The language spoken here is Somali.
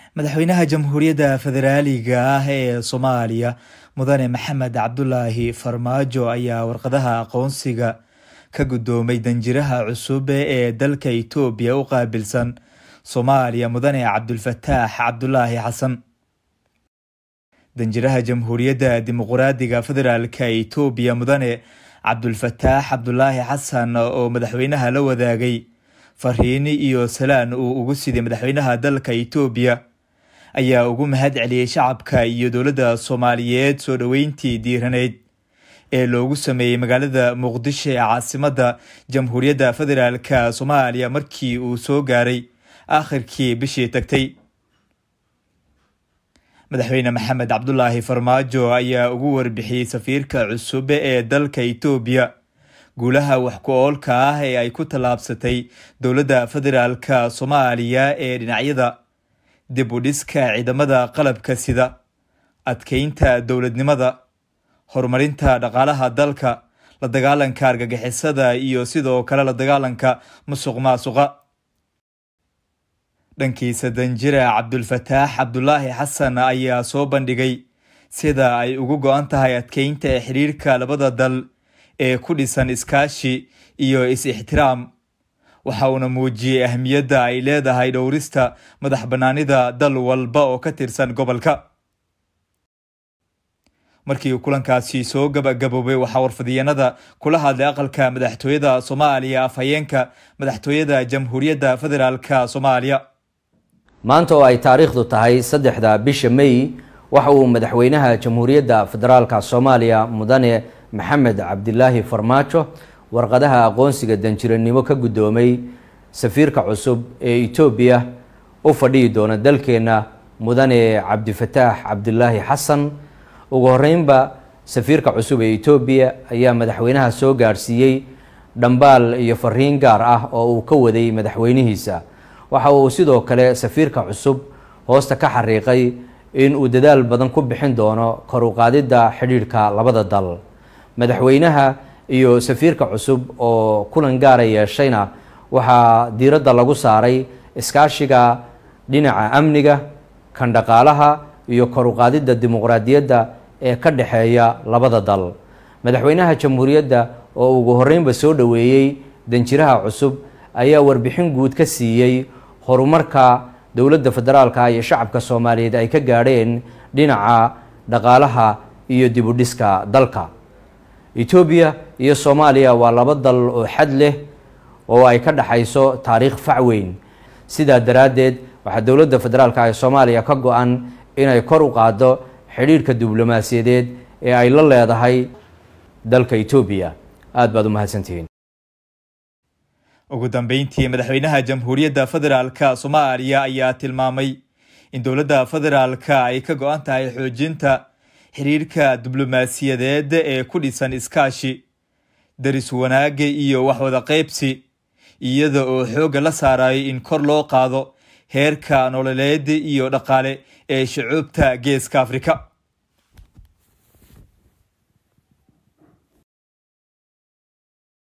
madaxweynaha jamhuuriyadda federaaliga ah ee soomaaliya mudane maxamed cabdulaahi farmaajo ayaa warqadaha aqoonsiga ka guddoomay danjiraha cusub ee dalka itoobiya u qaabilsan soomaaliya mudane cabdulfataax cabdulaahi xasan danjiraha jamhuuriyadda dimuqraadiga federaalka itoobiya mudane cabdulfataax cabdulaahi xasan oo madaxweynaha la wadaagay fariini iyo salaan uu ugu siday madaxweynaha dalka itoobiya ayaa ugu mahad celiyey shacabka iyo dowladda soomaaliyeed soo dhoweyntii diiraneyd ee loogu sameeyey magaalada muqdisho ee caasimadda jamhuuriyadda federaalka soomaaliya markii uu soo gaaray aakhirkii bishii tagtay madaxweyne maxamed cabdulaahi farmaajo ayaa ugu warbixiyey safiirka cusub ee dalka itoobiya guulaha wax ku oolka ah ee ay ku tallaabsatay dowladda federaalka soomaaliya ee dhinacyada dib u dhiska ciidamada qalabka sida adkeynta dowladnimada horumarinta dhaqaalaha dalka la dagaalanka argagixisada iyo sidoo kale la dagaalanka musuq maasuqa dhankiisa danjira cabdulfataax cabdulaahi xasan ayaa soo bandhigay sida ay ugu go-an tahay adkeynta xiriirka labada dal ee ku dhisan iskaashi iyo is-ixtiraam waxa uuna muujiyey ahmiyadda ay leedahay dhowrista madax bannaanida dal walba oo ka tirsan gobolka markii kulankaasi soo gabagaboobay waxaa warfadiyeenada kula hadlay aqalka madaxtooyada soomaaliya afhayeenka madaxtooyada jamhuuriyadda federaalka soomaaliya maanta oo ay taariikhdu tahay saddexda bisha may waxa uu madaxweynaha jamhuuriyadda federaalka soomaaliya mudane maxamed cabdilaahi farmaajo warqadaha aqoonsiga danjiranimo ka guddoomay safiirka cusub ee etoobiya u fadhihi doona dalkeenna mudane cabdifataax cabdilaahi xasan ugu horeynba safiirka cusub ee etoobiya ayaa madaxweynaha soo gaadhsiiyey dhambaal iyo fariin gaar ah oo uu ka waday madaxweynihiisa waxa uu sidoo kale safiirka cusub hoosta ka xariiqay in uu dadaal badan ku bixin doono kor u qaadidda xidhiidhka labada dal madaxweynaha iyo safiirka cusub oo kulan gaara yeeshayna waxaa diiradda lagu saaray iskaashiga dhinaca amniga kan dhaqaalaha iyo kor u qaadidda dimuqraadiyadda ee ka dhexeeya labada dal madaxweynaha jamhuuriyadda oo ugu horeynba soo dhoweeyey danjiraha cusub ayaa warbixin guud ka siiyey horumarka dowladda federaalka iyo shacabka soomaaliyeed ay ka gaadheen dhinaca dhaqaalaha iyo dibudhiska dalka etoobiya iyo soomaaliya waa laba dal oo xad leh oo ay ka dhexayso taariikh fac weyn sidaa daraaddeed waxaa dowladda federaalka ee soomaaliya ka go-an inay kor u qaaddo xidhiidhka diblomaasiyadeed ee ay la leedahay dalka etoobiya aada baad u mahadsantihiin ugu dambeyntii madaxweynaha jamhuuriyadda federaalka soomaaliya ayaa tilmaamay in dowladda federaalka ay ka go-an tahay xoojinta xiriirka diblomaasiyadeed ee ku dhisan iskaashi daris wanaaga iyo waxwada qaybsi iyada oo xoogga la saarayo in kor loo qaado heerka nololeed iyo dhaqaale ee shucuubta geeska afrika